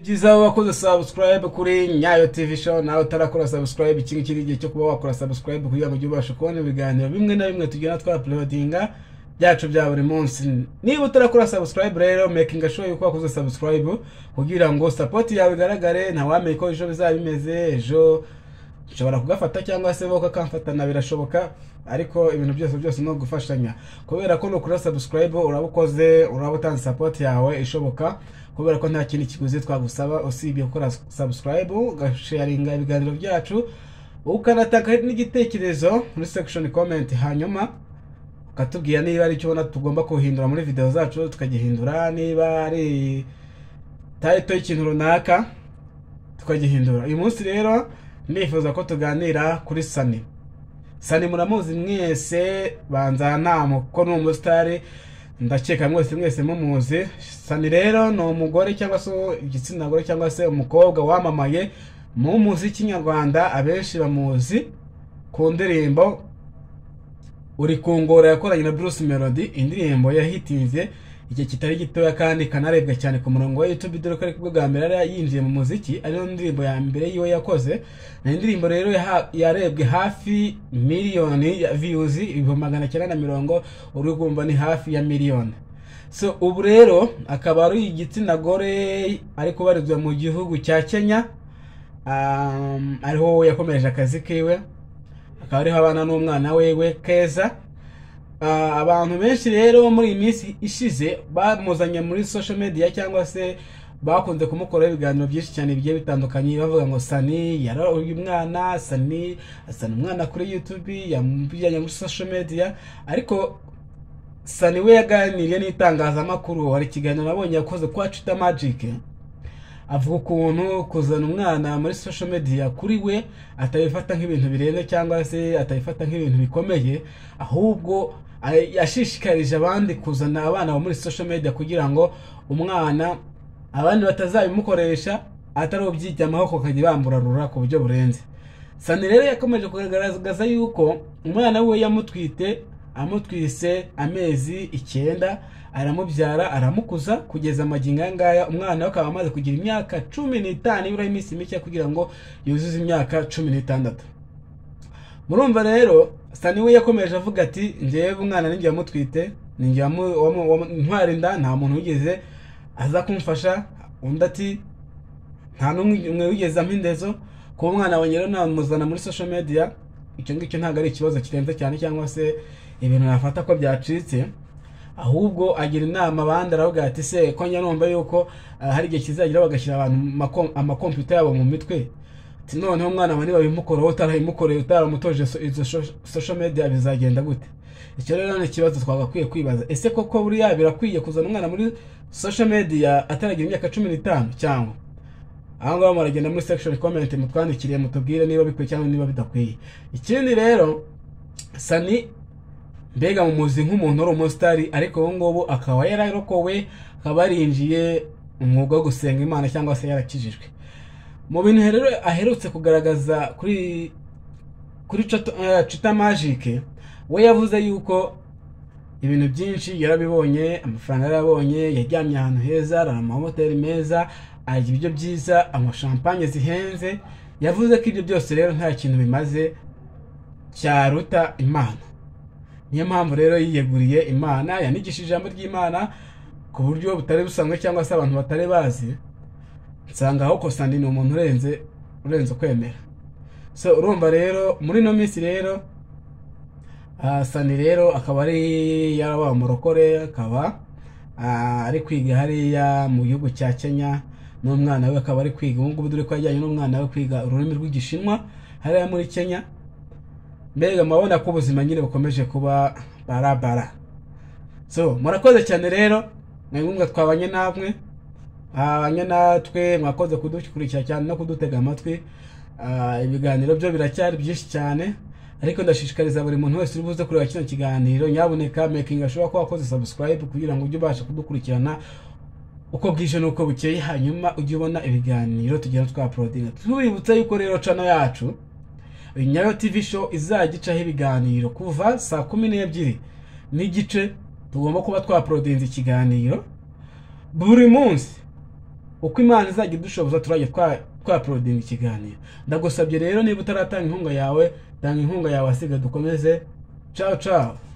byiza wakoze subscribe kuri nyayo tv show nawe utarakora subscribe iki ngiki ni igihe cyo kuba wakora subscribe kugira ngo ujye ubasha kubona ibiganiro bimwe na bimwe tugenda twapulodinga byacu bya buri munsi niba utarakora subscribe rero making sure yuko wakoze subscribe kugira ngo support yawe igaragare ntawamenye ko ejo bizaba bimeze ejo nshobora kugafata cyangwa se bo kakamfatana birashoboka ariko ibintu byose byose no gufashanya kubera ko nukora subscribe uraba ukoze uraba utanze support yawe ishoboka kubera ko nta kintu kiguzi twagusaba usibye gukora subscribe ugasharinga ibiganiro byacu ukanatanga n'igitekerezo muri section comment hanyuma ukatubwira niba ari icyo ubona tugomba kuhindura muri video zacu tukagihindura niba ari title y'ikintu runaka tukagihindura uyu munsi rero ndifuza ko tuganira kuri sani sani muramuzi mwese banza ntamu ko ni umusitari ndakeka mwese mwese mumuzi sani rero ni umugore cyangwa se igitsina gore cyangwa se umukobwa wamamaye mu muziki nyarwanda abenshi bamuzi ku ndirimbo uri kungora yakoranye na bruce melody indirimbo yahitinze igihe kitari gitoya kandi kanarebwa cyane ku murongo wa YouTube dore ko ari bwo bwa mbere yari yinjiye mu muziki ariyo ndirimbo ya mbere yiwe yakoze ni indirimbo rero yarebwe hafi miliyoni ya views ibihumbi magana cyenda na mirongo uri kumva ni hafi ya miliyoni so ubu rero akaba ari igitsina gore ari kubarizwa mu gihugu cya Kenya um, ariho yakomeje akazi kiwe akaba ariho abana n'umwana wewe Keza abantu benshi rero muri iyi minsi ishize bamuzanye muri social media cyangwa se bakunze kumukoraho ibiganiro byinshi cyane bigiye bitandukanye bavuga ngo sani yaroye umwana sani asana umwana kuri youtube yamujyanye muri social media ariko sani we yaganiriye n'itangazamakuru hari ikiganiro nabonye yakoze kwa cita magic avuga ukuntu kuzana umwana muri social media kuri we atabifata nk'ibintu birenze cyangwa se atabifata nk'ibintu bikomeye ahubwo yashishikarije abandi kuzana abana muri social media kugira ngo umwana abandi batazabimukoresha atari ubyijyamaho bakajya bamburarura ku buryo burenze sani rero yakomeje kugaragaza yuko umwana we yamutwite amutwise amezi icyenda aramubyara aramukuza kugeza amagingo aya ngaya umwana we akaba amaze kugira imyaka cumi n'itanu ibura iminsi mike kugira ngo yuzuze imyaka cumi n'itandatu murumva rero sani we yakomeje avuga ati ngewe umwana ninjye wamutwite ninjye ntwara inda nta muntu wigeze aza kumfasha undi ati nta n'umwe wigeze ampa indezo kuba umwana we rero namuzana muri social media icyo ngicyo ntabwo ari ikibazo kirenze cyane cyangwa se ibintu nafata ko byacitse ahubwo agira inama abandi aravuga ati se ko numva yuko hari igihe kizagira bagashyira abantu amakompiyuta yabo mu mitwe noneho umwana wawe nibabimukoraho utarabimukoreye utaramutoje izo social media bizagenda gute icyo rero ni ikibazo twagakwiye kwibaza ese koko buriya birakwiye kuzana umwana muri social media ataragira imyaka cumi n'itanu cyangwa aho ngaho muragenda muri section comment mutwandikire mutubwire niba bikwiye cyangwa niba bidakwiye ikindi rero sani mbega mu muzi nk'umuntu uri umusitari ariko ubu ngubu akaba yararokowe akaba yarinjiye umwuga wo gusenga imana cyangwa se yarakijijwe mu bintu rero aherutse kugaragaza kuri kuri cita magike we yavuze yuko ibintu byinshi yarabibonye amafaranga yarabonye yaryamye ahantu heza arara amahoteli meza arya ibiryo byiza anywa shampanye zihenze yavuze ko ibyo byose rero nta kintu bimaze cyaruta imana niyo mpamvu rero yiyeguriye imana yanigishije ijambo ry'imana ku buryo butari busanzwe cyangwa se abantu batari bazi nsanga aho kosandi ni umuntu urenze urenze ukwemera so urumva rero muri ino minsi rero sani rero akaba ari yaba umurokore akaba ari kwiga hariya mu gihugu cya kenya n'umwana we akaba ari kwiga ubu ngubu dore ko yajyanye n'umwana we kwiga ururimi rw'igishinwa hariya muri kenya mbega murabona ko ubuzima nyine bukomeje kuba barabara so murakoze cyane rero ni ngombwa twabanye namwe abanye natwe mwakoze kudukurikira cyane no kudutega amatwi ibiganiro byo biracyari byinshi cyane ariko ndashishikariza buri muntu wese uri buze kureba kino kiganiro nyabuneka mekingi ashobora kuba wakoze subscribe kugira ngo ujye ubasha kudukurikirana uko bwije n'uko bukeye hanyuma ujye ubona ibiganiro tugenda twaporodinga tubibutse yuko rero cano yacu nyayo tivi show izajya icaho ibiganiro kuva saa kumi n'ebyiri n'igice tugomba kuba twaporodinze ikiganiro buri munsi uko imana izajya idushoboza turajya twaporodinga ikiganiro ndagusabye rero niba utaratanga inkunga yawe tanga inkunga yawe asiga dukomeze cawu cawu